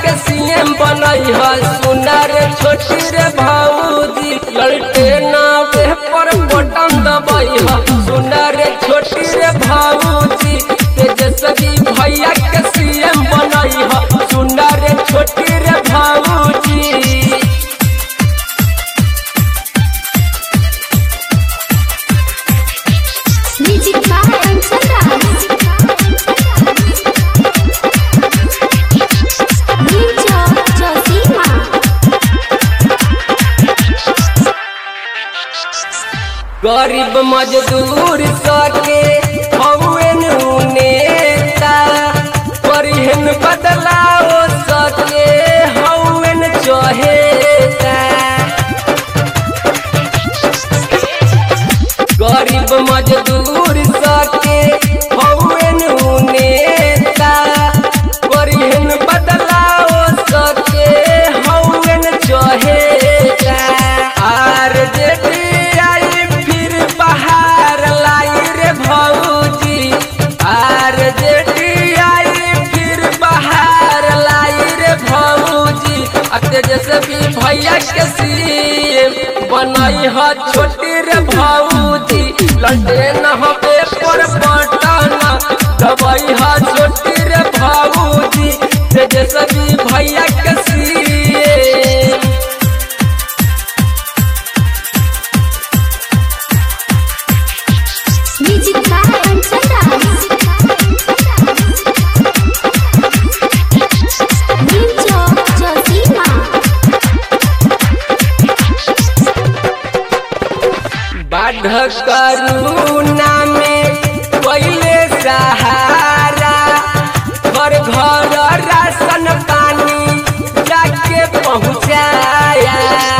के सीएम बनई है सुना रे छोटी रे भाऊजी ललटे नावे पर बटन दबई है सुना रे छोटी रे भाऊजी तेजस्वी भैया के सीएम बनई है सुना रे छोटी रे भाऊजी म्यूजिक बाय कंचन नीचो जोशीमा गरीब मजदूर सके हौन नेता परिहन बदलाओ सके हौन चहेता गरीब मजदूर सके हौन नेता परिहन बदलाओ सके हौन चहेता आर जेडी आई फिर बाहर लाई रे भौजी आर जेडी आई फिर बाहर लाई रे भौजी आ तेजस्वी भैया के सीएम बनई ह छोटी रे भौजी लड़े न हबे पर बटना दबई ह छोटी रे भौजी तेजस्वी भैया के सीएम म्यूजिक बाय कंचन नीचो जोशीमा बाढ़ करुणा में पहले सहारा घर घर राशन पानी जाके पहुँचाया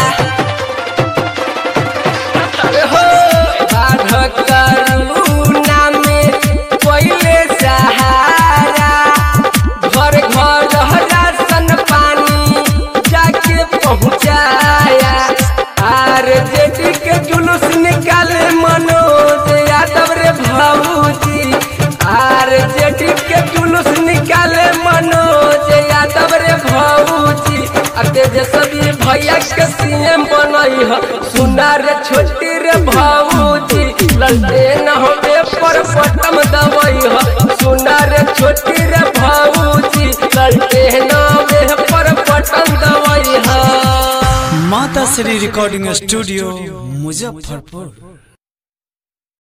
हो बाढ़ करुणा में पहले सहारा घर घर राशन पानी जाके पहुँचाया आर जेडी के जुलूस निकाले मनोज यादव रे भाऊजी आर जेडी के जुलूस निकाले मनोज यादव रे भाऊजी आ तेजस्वी भैया के सीएम बनई ह सुना रे छोटी रे भाऊजी ललटे न होबे पर बटम दबई ह सुना रे छोटी रे भाऊजी ललटे न होबे पर बटम दबई ह माता श्री रिकॉर्डिंग स्टूडियो मुजफ्फरपुर